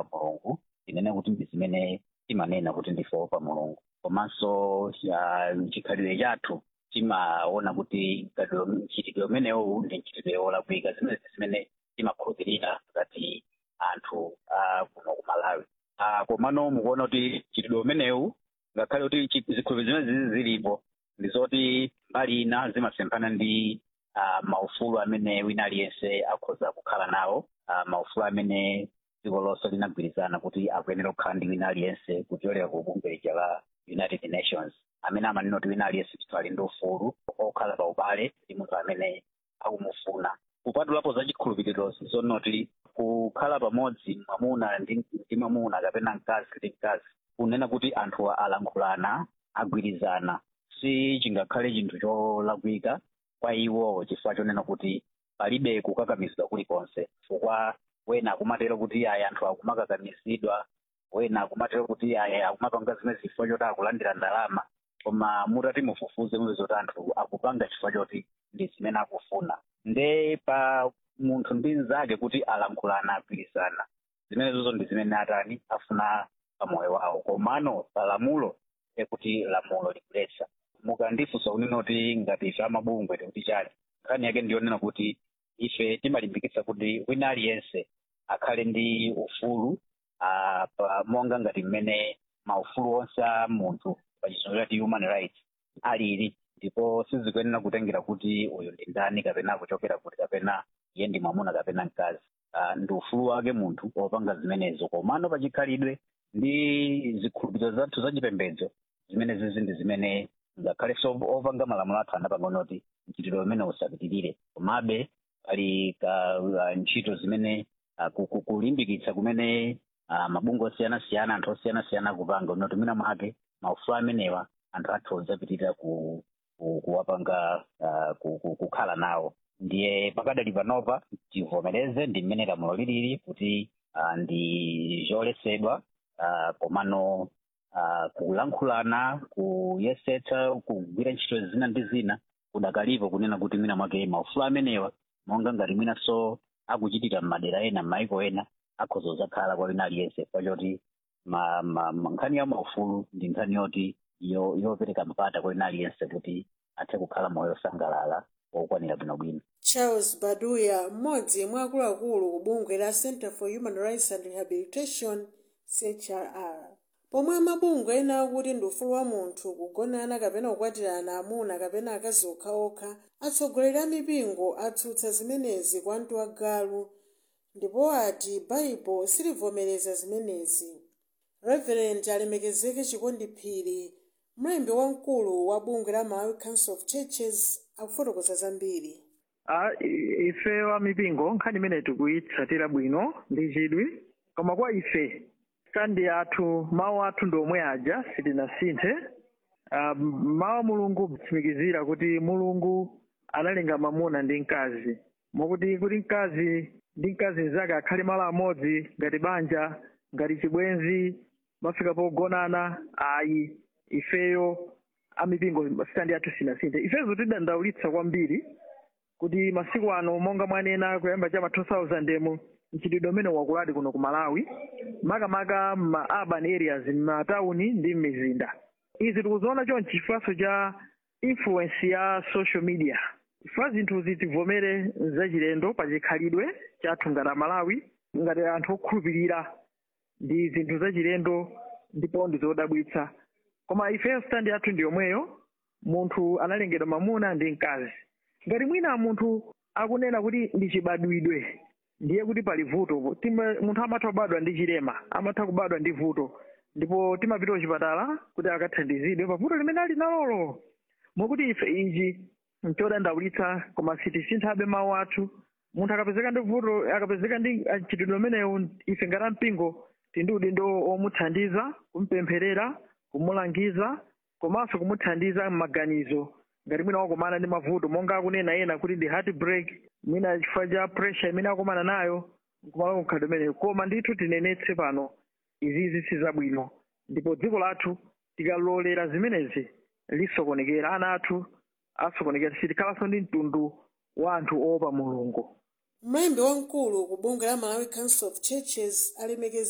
opa mulungu tinene kuti ndi zimene timanena kuti ndife opa mulungu komanso uh, chikhalidwe chathu timaona kuti mchitidwe umenewu ndi mchitidwe wolakwika zimene zimene timakhulupirira ngati anthu uh, kuno ku malawi uh, komano mukuona kuti mchitidwe umenewu ngakhale kuti zikhulupiriro zimene zizi zilipo ndi zoti mbali ina zimasemphana ndi uh, maufulu amene wina aliyense akhoza kukhala nawo uh, maufulu amene dziko lonse linagwirizana kuti akuyenera kukhala ndi wina aliyense kuchokera ku bungwe lija la united nations amene amanena kuti wina aliyense ndithu ali ndi ufulu okhala pa ubale ndi munthu amene akumufuna kupatulapo za chikhulupiriro zonoti kukhala pamodzi mwamuna ndi mwamuna kapena mkazi ndi mkazi kunena kuti anthu alankhulana agwirizana si chingakhale chinthu cholakwika kwa iwo chifukwa chonena kuti palibe kukakamizidwa kulikonse chifukwa wena akumatero kuti aya anthu akumakakamizidwa wena akumatero kuti aya akumapanga zimene chifukwa choti akulandira ndalama koma mutati mufufuze mupeza kuti anthu akupanga chifukwa choti ndi zimene akufuna nde pa munthu ndi mnzake kuti alankhulana agwirizana zimenezozo ndi zimene atani afuna pamoyo wawo komano palamulo ekuti lamulo likuletsa mukandifunsa kunena kuti ngati ife amabungwe tikuti chali nkhani yake ndiyonena kuti ife timalimbikitsa kuti wina aliyense akhale ndi ufulu uh, pa monga ngati mmene maufulu onse a munthu pachizungu chati human rights alili ndipo sizikuyenera kutengera kuti uyu ndi ndani kapena akuchokera kuti kapena iye ndi mwamuna kapena mkazi uh, ndi ufulu wake munthu wopanga zimenezo komano pachikhalidwe ndi zikhulupiriro zathu zachipembedzo zimene zizi ndi zimene ngakhale so opanga malamulo athu anapanga kuti mchitidwe umene usapitirire komabe pali uh, ntchito zimene uh, kulimbikitsa kumene uh, mabungwe osiyanasiyana anthu osiyanasiyana akupanga unoti mwina mwake maufulu amenewa anthu athu ozapitirira ku, ku, kuwapanga uh, ku, ku, kukhala nawo ndiye pakadali panopa tivomereze ndi mmene lamulo lilili kuti uh, ndi zoletsedwa uh, komano uh, kulankhulana kuyesetsa kugwira ntchito zina ndi zina kudakalipo kunena kuti mwina mwake maufulu amenewa monga ngati mwinanso akuchitira m'madera ena m'maiko ena akhoza kuzakhala kwa wina aliyense pachoti ma, ma, ma, nkhani ya maufulu ndi nkhani yoti yo yopereka mpata kwa wina aliyense kuti athe kukhala moyo osangalala wokwanira bwinobwino charles baduya mmodzi mwa akuluakulu ku bungwe la center for human rights and rehabilitation chrr pomwe amabungwe ena akuti ndi ufulu wa munthu kugonana kapena kukwatirana amuna kapena akazi okhaokha atsogoleri a mipingo atsutsa zimenezi kwa mtu wagalu ndipo ati baibo silivomereza zimenezi reverend alemekezeke chikondiphiri mlembi wamkulu wa bungwe la malawi council of churches akufotokoza zambiri Ah, i- ife wa mipingo nkhani imene tikuyitsatira bwino ndi chidwi koma kwa ife kandi athu mawu athu ndi omwe aja sitinasinthe Ah, mawu a mulungu kutsimikizira kuti mulungu analenga mamuna ndi mkazi mokuti kuti mkazi ndi mkazi mnzake akhale malo amodzi ngati banja ngati chibwenzi mafika pogonana ayi ifeyo amipingo standi athu sinasinthe ifezo tidandaulitsa kwambiri kuti masiku ano monga mwanena kuyamba chama 2000 mu mchitidwe umene wakuladi kuno ku malawi makamaka ma urban areas m'matawuni ndi m'mizinda izi tikuziona chonchi chifukwa cha influence ya social media chifukwa zinthuzi tivomere zachilendo pa chikhalidwe chathu ngati amalawi ngati anthu okhulupirira ndi zinthu zachilendo ndipo ndi zodabwitsa koma ifeyo standi yathu ndi yomweyo munthu analengedwa mamuna ndi mkazi ngati mwina munthu akunena kuti ndi chibadwidwe ndiye kuti pali vuto Tima- munthu amatha kubadwa ndi chilema amatha kubadwa ndi vuto ndipo timapita kuchipatala kuti akathandizidwe pa vuto limene ali nalolo mokuti ife ichi nchodandaulitsa koma sitisinthabe mawu athu munthu akapezeka ndi vuto akapezeka ndi mchitidwe umenewu ife ngati ampingo tindi udindo omuthandiza kumpempherera kumulangiza komanso kumuthandiza m'maganizo ngati mwina wakumana ndi mavuto monga akunena ena kuti ndi heart break mwina chifukwa cha pressure imene akumana nayo kumalo kukhalidwe umeneyo koma ndithu tinenetse pano izizi si zabwino ndipo dziko lathu tikalolera zimenezi lisokonekera ana athu asokonekera sitikhalanso ndi mtundu wa anthu oopa mulungu mlembi wamkulu ku bungwe la malawi council of churches alemekeza